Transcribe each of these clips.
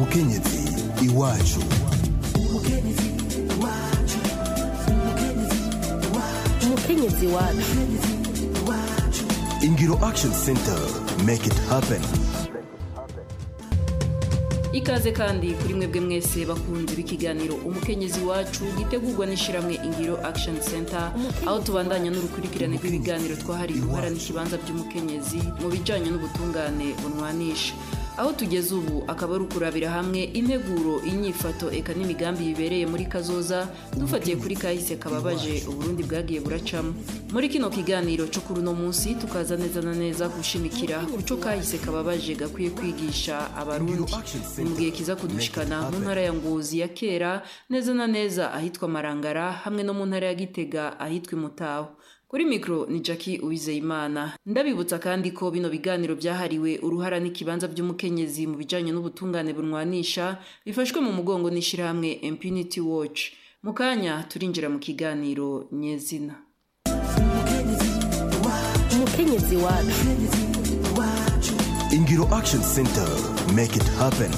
umukenyezi iwacu umukenyezi wacu ingiro action center make it happen ikaze kandi kuri mwebwe mwese bakunze b'ikiganiro umukenyezi wacu gitegurwa n'ishyirahamwe ingiro action center aho tubandanya n'urukurikirane rw'ibiganiro twahariye uruhara n'ikibanza by'umukenyezi mu bijyanye n'ubutungane bunwanisha aho tugeze ubu akaba ari ukurabira hamwe integuro inyifato eka n'imigambi bibereye muri kazoza dufatiye kuri kahise kababaje uburundi bwagiye buracamo muri kino kiganiro cyo kuri uno munsi tukaza neza na neza gushimikira ku cyo kahise kababaje gakwiye kwigisha abarundi ni mu gihe kiza kudushikana mu ntara ya ngozi ya kera neza na neza ahitwa marangara hamwe no mu ntara ya gitega ahitwa imutaho kuri mikoro ni Jackie uwizeyimana ndabibutsa kandi ko bino biganiro byahariwe uruhara n'ikibanza by'umukenyezi mu bijyanye n'ubutungane bunwanisha bifashwe mu mugongo n'ishyirahamwe impunity watch mu kanya turinjira mu kiganiro nyezina umukenyezi wacu ingiro action center make it happen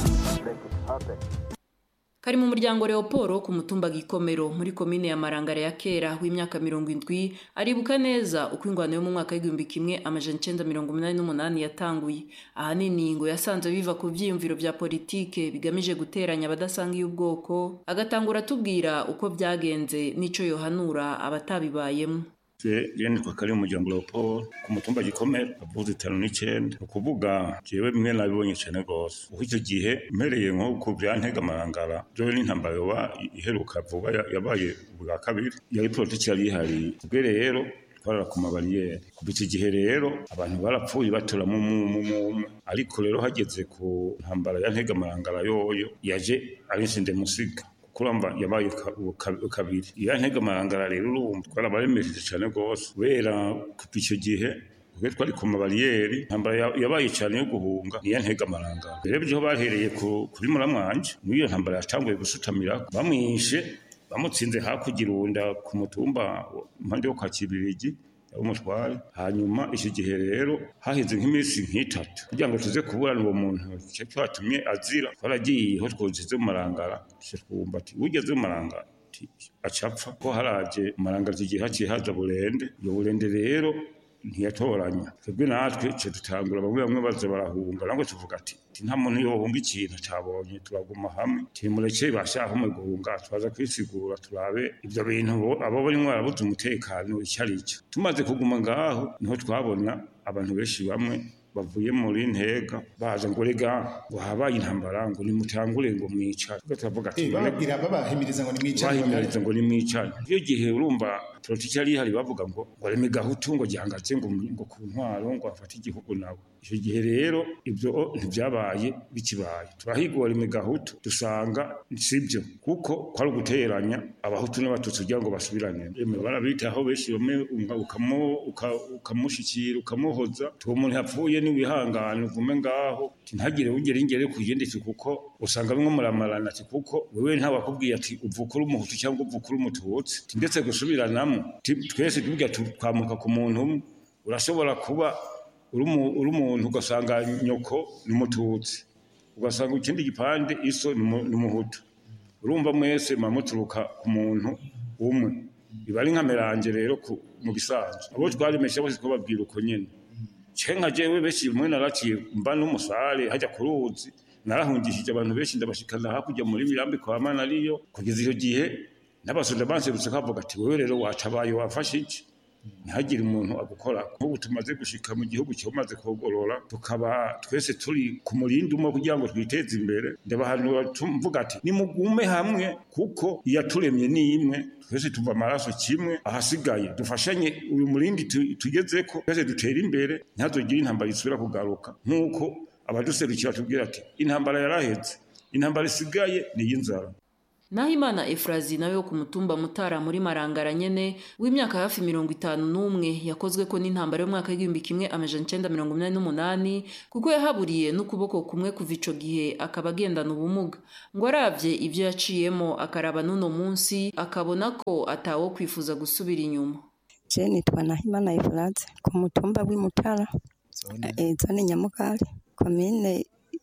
kari mu muryango Leoporo ku mutumba gikomero muri komine ya marangara ya kera w'imyaka mirongo indwi aribuka neza uko ingwano yo mu mwaka w'igihumbi kimwe amajana icenda mirongo umunani n'umunani yatanguye ahanini ngo yasanze biva ku vyiyumviro vya politike bigamije guteranya abadasangiye ubwoko agatangura atubwira uko vyagenze n'ico yohanura abatabibayemo je yene kwa kari umuryango Leopold ku mutumba gikomera avuze itanu n'icenda ni ukuvuga jewe bimwe nabibonye cane gose uko icyo gihe mpereye nko ku vyantega amarangara jewe n'intambara yoba iheruka vuba ya- yabaye bwa kabiri yari politiki yari ihari ubwe rero twarara ku mabariyeri kuva iki gihe rero abantu barapfuye batoramo umwe ariko rero hageze ku ntambara ya ntega amarangara yoyo yaje ari musiga kuramba yabaye ka- ka- kabiri iya ntega amarangara rero urumva twarabaremereje cyane rwose kubera kuva icyo gihe ubwo twari ku mabariyeri intambara ya- yabaye cyane yo guhunga niya ntega amarangara rero byo bahereye ku- kuri muramwanje niyo ntambara yatanguye gusutamira bamwishe bamutsinze hakurya irunda ku mutumba wa- impande yo kwa kibirigi umutware hanyuma icyo gihe rero haheze nk'iminsi nk'itatu kugira ngo tuze kuburana uwo muntu icyo cyatumye azira twaragiye aho twogeze mu marangara tuce twumva ati ugeze mu marangara ati acapfa ko haraje marangara iki gihe haciye haza burende iyo burende rero ntiyatoranya twebwe natwe ce dutangura bamwe bamwe baza barahunga nangwe tuvuga ati ati nta muntu yohunga ikintu cabonye turaguma hamwe timureke bashaka mu guhunga twaza kwisigura turabe ivyo bintu bo- abo barimwo barabuze umutekano icyo ari cyo tumaze kuguma ngaho niho twabona abantu benshi bamwe bavuye muri ntega baza ngo rega ngo habaye intambara ngo nimutangure ngo mwicare Twe turavuga ati Eh, none bababwira babahimiriza ngo nimwicare bahimiriza ngo nimwicane iyo gihe urumva politiki yari ihari bavuga ngo ngo reme gahutu ngo gihangatse ngo ngo ku ntwaro ngo afate igihugu nawe icyo gihe rero ibyo ntibyabaye bikibaye turahigura reme gahutu dusanga sibyo kuko kwari uguteranya abahutu n'abatutsi kugira ngo basubirane reme barabitaho benshi bamwe unga- ukamu- uka- ukamushikira ukamuhoza tuwo muntu yapfuye niwihangane uvume ngaho ati ntagire ugere ingere ku yindi ati kuko usanga bimwe muramarana ati kuko wewe ntawakubwiye ati uvuka uri umuhutu cyangwa uvuka uri umututsi Ati ndetse gusubiranamo Ati twese tuvuga twamuka ku muntu umwe urashobora kuba uri umu- uri umuntu ugasanga nyoko ni umututsi ugasanga ikindi gipande iso ni umu- ni umuhutu urumva mwese muba muturuka ku muntu umwe biba ari nk'ameranje rero ku- mu bisanzwe abo twarimesha bose twababwira uko nyene cenka jewe benshi mwe naraciye mba n'umusare hajya ku ruzi narahungishije abantu benshi ndabashikana hakurya muri mirambi kwa mana ariyo kugeza icyo gihe n'abasoda banserutse kavuga ati wewe rero watabaye wafashe iki ntihagire umuntu agukora nk'ubu tumaze gushika mu gihugu cyamaze kogorora tukaba twese turi ku murindi umwe kugira ngo twiteze imbere ndabahanura tumvuga ati nimugume hamwe kuko iyaturemye ni imwe twese tuva amaraso kimwe ahasigaye dufashanye uyu murindi tu- tugezeko twese dutere imbere ntihazogire intambara isubira kugaruka nk'uko abaduserukira batubwira ati intambara yaraheze intambara isigaye ni iy'inzara naho imana efurazi nawe wo ku mutumba mutara muri marangara nyene w'imyaka hafi mirongo itanu n'umwe yakozwe ko n'intambara y'umwaka w'igihumbi kimwe amajana icenda mirongo umunani n'umunani kuko yahaburiye n'ukuboko kumwe kuva ico gihe akaba agendana ubumuga ngo aravye ivyo yaciyemo akaraba n'uno munsi akabona ko atawo kwifuza gusubira inyuma je nitwa nahimana efurazi ku mutumba w'imutara eh, zone nyamugari komine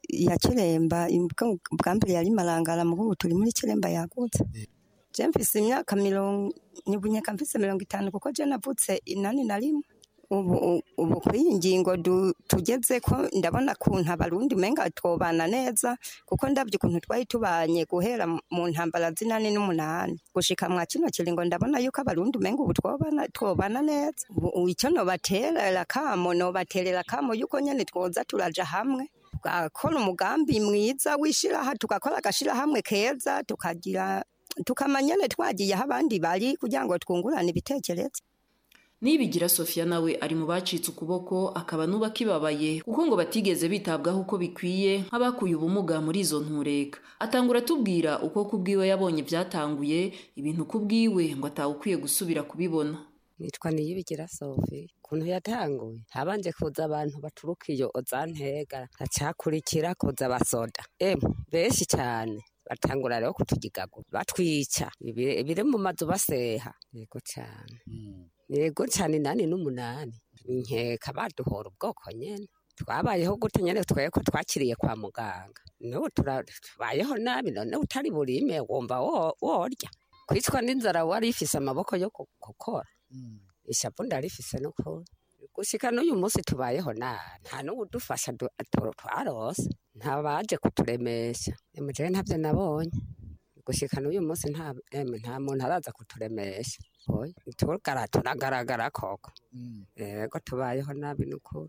ya kiremba imbwa- bwa mbere yari marangara mu ubu turi muri kiremba yagutse je mfise imyaka mirongo nibunyeka mfise mirongo itanu kuko je navutse inani na rimwe ubu ubu kuri iyi ngingo du- tugeze ko ndabona kuntu abarundi umenga twobana neza kuko ndabye ukuntu twari tubanye guhera mu ntambara z'inani n'umunani gushika mwa kino kiringo ndabona yuko abarundi umenga ubu twobana twobana neza ubu ubu icyo nobaterera kamo nobaterera kamo yuko nyene twoza turaja hamwe tugakora umugambi mwiza w'ishiraha tugakora agashirahamwe keza tukagira tukamanya nyene twagiye aho abandi bari kugira ngo twungurane ibitekerezo nibigira sofia nawe ari mu bacitse ukuboko akaba nuba kibabaye kuko ngo batigeze bitabwaho uko bikwiye nk'abakuye ubumuga muri izo ntureka atangura atubwira uko kubwiwe yabonye byatanguye ibintu kubwiwe ngo atawukwiye gusubira kubibona nitwa niyibigira sofi ukuntu yatanguye habanje kuza abantu baturuka iyo ozantega hacakurikira kuza abasoda emu benshi cyane batangura rero kutugigagura batwica ibi- ibiri mu mazu baseha yego cyane yego cyane inani n'umunani inkeka baduhora ubwoko nyene twabayeho gute nyene tweye ko twakiriye kwa muganga n'ubu tura- tubayeho nabi none utari burime wumva wo- worya kwicwa n'inzara wari ifise amaboko yo gu- gukora ishapu ndarifise n'ukuri gushika n'uyu munsi tubayeho nabi nta n'uwudufasha du- tu- twarose nta baje kuturemesha emujewe ntabyo nabonye gushika n'uyu munsi nta emwe nta muntu araza kuturemesha oya tugara turagaragara koko yego tubayeho nabi n'ukuri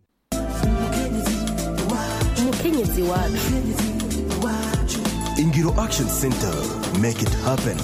umukenyezi wacu ingiro action center make it happen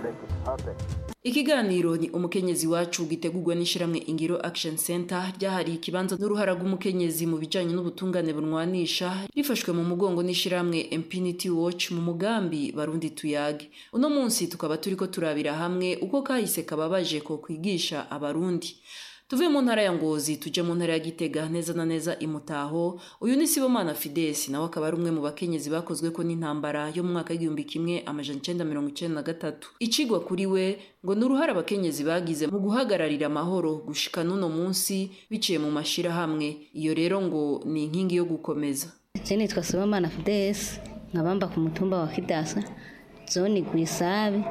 ikiganiro ni umukenyezi wacu gitegurwa n'ishyirahamwe ingiro action center ryahariye ikibanza n'uruhara rw'umukenyezi mu bijyanye n'ubutungane bunwanisha rifashwe mu mugongo n'ishyirahamwe impunity watch mu mugambi barundi tuyage uno munsi tukaba turi ko turabira hamwe uko kahise kababaje ko kwigisha abarundi tuve mu ntara ya ngozi tujye mu ntara ya gitega neza na neza imutaho uyu ni sibomana fidesi nawe akaba ari umwe mu bakenyezi bakozwe ko n'intambara yo mu mwaka w'igihumbi kimwe amajana icenda mirongo icenda na gatatu icigwa kuri we ngo ni uruhare abakenyezi bagize mu guhagararira amahoro gushika n'uno munsi biciye mu mashirahamwe iyo rero ngo ni inkingi yo gukomeza Je nitwa Sibomana Fides nkabamba ku mutumba wa Kidasa zone Gwisabe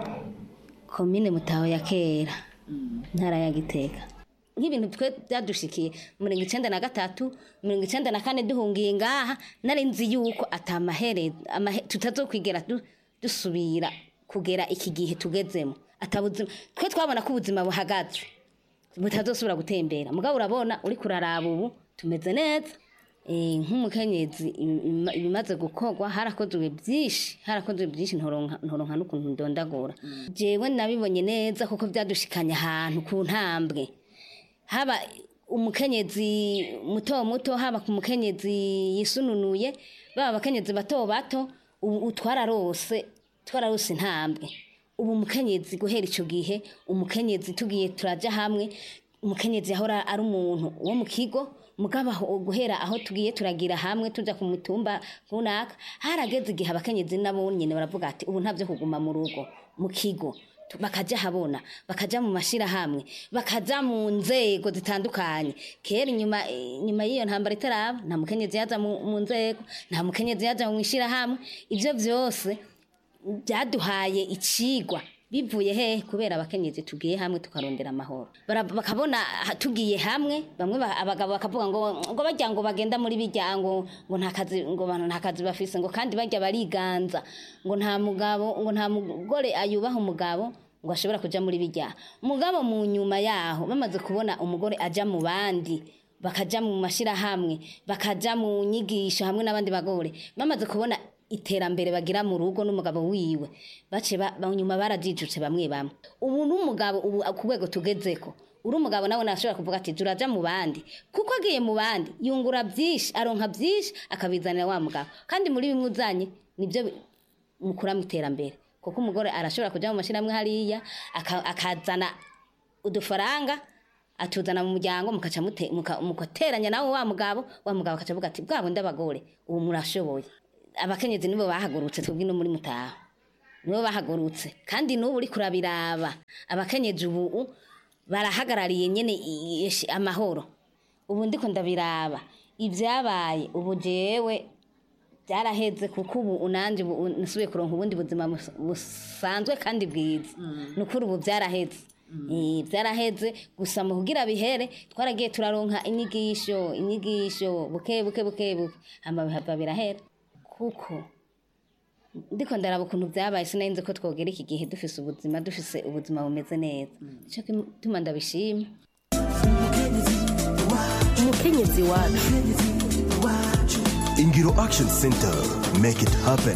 komine Mutaho ya kera ntara ya Gitega nk'ibintu twe byadushikiye mirongo icenda na gatatu mirongo icenda na kane duhungiye ngaha nari nzi yuko atamahere amahe- tutazokwigera du- dusubira kugera iki gihe tugezemo atabuzima twe twabona ko ubuzima buhagaze butazosubira gutembera mugabo urabona uri kuraraba ubu tumeze neza Eh, nk'umukenyezi im- im- ibimaze gukorwa harakozwe byinshi harakozwe byinshi ntoronka ntoronka n'ukuntu ndondagura jewe nabibonye neza kuko byadushikanye ahantu ku ntambwe haba umukenyezi muto muto haba ku mukenyezi yisununuye baba abakenyezi bato bato ubu twararose twararose intambwe ubu umukenyezi guhera icyo gihe umukenyezi tugiye turajya hamwe umukenyezi yahora ari umuntu wo mu kigo mugabo aho guhera aho tugiye turagira hamwe tujya ku mitumba runaka harageze igihe abakenyezi nabo nyine baravuga ati ubu ntabyo kuguma mu rugo mu kigo Tu- bakajya habona bakajya mu mashyirahamwe bakajya mu nzego zitandukanye kera inyuma inyuma y'iyo ntambara itaraba nta mukenyezi yaza mu mu nzego nta mukenyezi yaza mu ishyirahamwe ibyo byose byaduhaye ikigwa bivuye he kubera abakenyezi tugiye hamwe tukarondera amahoro Bara- bakabona ha- tugiye hamwe bamwe ba- abagabo bakavuga ngo ngo bajya ngo bagenda muri bijya ngo ngo nta kazi ngo ba- nta kazi bafise ngo kandi bajya bariganza ngo nta mugabo ngo nta mugore ayubaha umugabo ngo ashobora kuja muri bijya mugabo mu nyuma yaho bamaze kubona umugore aja mu bandi bakaja mu mashirahamwe bakaja mu nyigisho hamwe n'abandi bagore bamaze kubona iterambere bagira mu rugo n'umugabo wiwe bace ba- ba- nyuma barajijutse bamwe bamwe ubu n'umugabo ubu ku rwego tugezeko uri umugabo nawe nashobora kuvuga ati turaja mu bandi kuko agiye mu bandi yungura byinshi aronka byinshi akabizanira wa mugabo kandi muri bimwe uzanye nibyo bi- mukura mu iterambere kuko umugore arashobora kujya mu mashyirahamwe hariya aka- akazana udufaranga atuzana mu muryango mukaca mute- muka- mugateranya nawe wa mugabo wa mugabo akaca avuga ati bwabo ndabagore ubu murashoboye abakenyezi nibo bahagurutse twebwe no muri mutaho nibo bahagurutse kandi n'ubu uri kurabiraba abakenyezi ubu barahagarariye nyene i- i- amahoro ubu ndiko ndabiraba ibyabaye ubu jewe byaraheze kuko ubu unanje ubu nasubiye kuronka ubundi buzima bus- busanzwe kandi bwiza ni ukuri ubu byaraheze Eh, byaraheze gusa mu kugira bihere twaragiye turaronka inyigisho inyigisho buke buke buke buke hama bihava birahera kuko ndiko ndaraba ukuntu byabaye sinari nzi ko twogera iki gihe dufise ubuzima dufise ubuzima bumeze neza nicyo gituma ndabishima umukenyezi wacu Ingiro Action Center. Make it happen.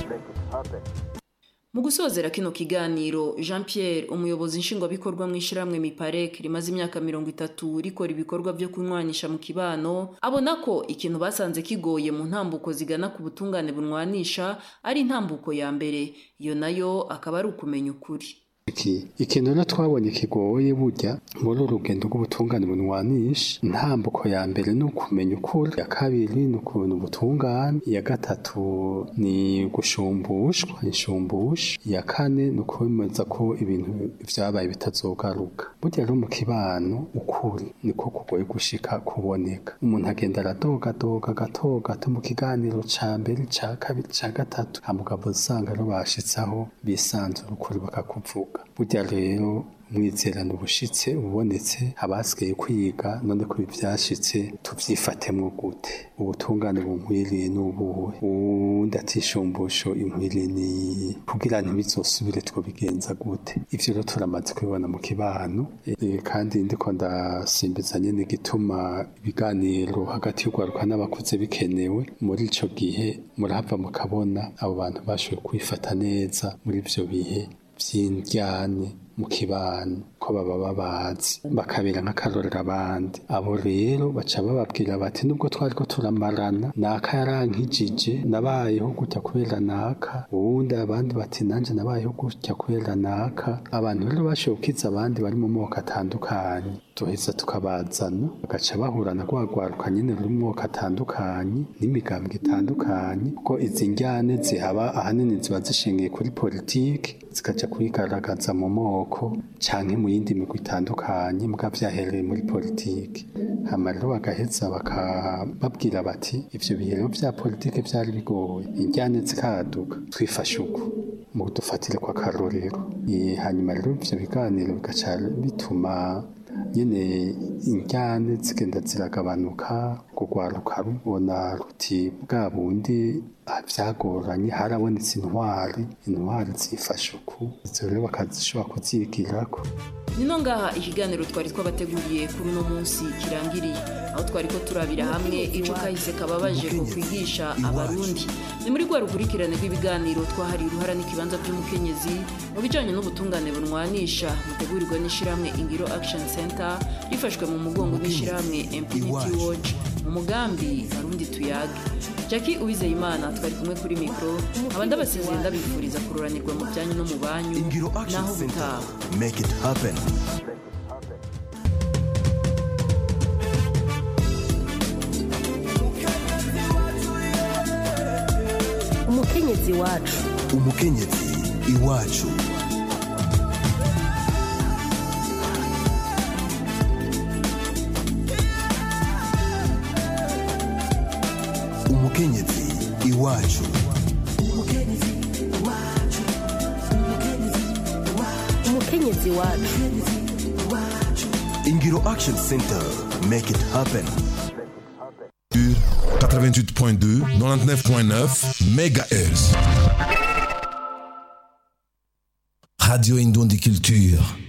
mu gusozera kino kiganiro jean pierre umuyobozi nshingwabikorwa mu ishyirahamwe miparek rimaze imyaka mirongo itatu rikora ibikorwa byo kunywanisha mu kibano abona ko ikintu basanze kigoye mu ntambuko zigana ku butungane bunwanisha ari intambuko ya mbere iyo nayo akaba ari ukumenya ukuri iki ikintu rero twabonye kigoye burya muri uru rugendo rw'ubutungane bunwanisha intambuko ya mbere ni ukumenya ukuri iya kabiri ni ukuntu ubutungane iya gatatu ni gushumbushwa inshumbusha iya kane ni ukwemeza ko ibintu vyabaye bitazogaruka burya rero mu kibano ukuri niko kugoye gushika kuboneka umuntu agenda aradogadoga agatogato mu kiganiro ca mbere ca kabiri ca gatatu hamugabo usanga rero bashitsaho bisanzura ukuri bakakuvuga burya rero umwizerano ubushitse ubonetse abasigaye kwiga none ko ibi vyashitse tuvyifatemwo gute ubutungane bunkwiriye n'ubuhe uwundi atishumbusho inkwiriye ni kugira ntibizosubire twobigenza gute ivyo rero turamaze kubibona mu kibano Eh, kandi ndiko ndasimbiza nyene igituma ibiganiro hagati y'urwaruka n'abakuze bikenewe muri ico gihe murahava mukabona abo bantu bashoboye kwifata neza muri ivyo bihe vy'indyane mu kibano ko baba babazi bakabera nk'akarorero abandi abo rero baca bababwira bati nubwo twari ko turamarana naka yarankijije nabayeho gutya kubera naka uwundi abandi bati nanje nabayeho gutya kubera naka abantu rero bashoboye gukiza abandi bari mu moko atandukanye tuheza tukabazana bagaca bahura na rwagwaruka nyine ruri mu moko atandukanye n'imigambwe itandukanye kuko izi njyane zihaba ahanini ziba zishingiye kuri politiki zikaja kwigaragaza mu moko canke mu yindi migwi itandukanye mbwa vyahereye muri politiki hama rero bagaheza bakababwira bati ivyo bihe rero vya politiki vyari bigoye injyane zikaduka twifashe uko mu dufatire kwa karorero Eh, hanyuma rero ivyo biganiro bigaca bituma nyene injyane zigenda ziragabanuka kugwaruka rubona ruti bwa bundi ah, vyagoranye harabonetse intwari intwari zifashe uku izo rero bakazishobora kuzigirako nino ngaha ikiganiro twari twabateguriye kuri uno munsi kirangiriye aho twari ko turabira hamwe ico kahise kababaje ko kwigisha abarundi ni muri rwa rukurikirane rw'ibiganiro twahariye uruhara n'ikibanza by'umukenyezi mu bijanye n'ubutungane bunwanisha mutegurirwa n'ishirahamwe ingiro action center rifashwe mu mugongo n'ishirahamwe impunity watch mu mugambi barundi tuyage jackie uwizeyimana twari kumwe kuri mikoro aba ndabasezeye ndabifuriza kururanirwa mu byanyu no mu banyu Ingiro Action naho Center. butaha Make it happen. umukenyezi wacu Umukenyezi iwacu. Umukenyezi iwacu. umukenyezi wacu Ingiro Action Center. Make it happen. 88.2, 99.9 MHz. Radio Indon des Cultures.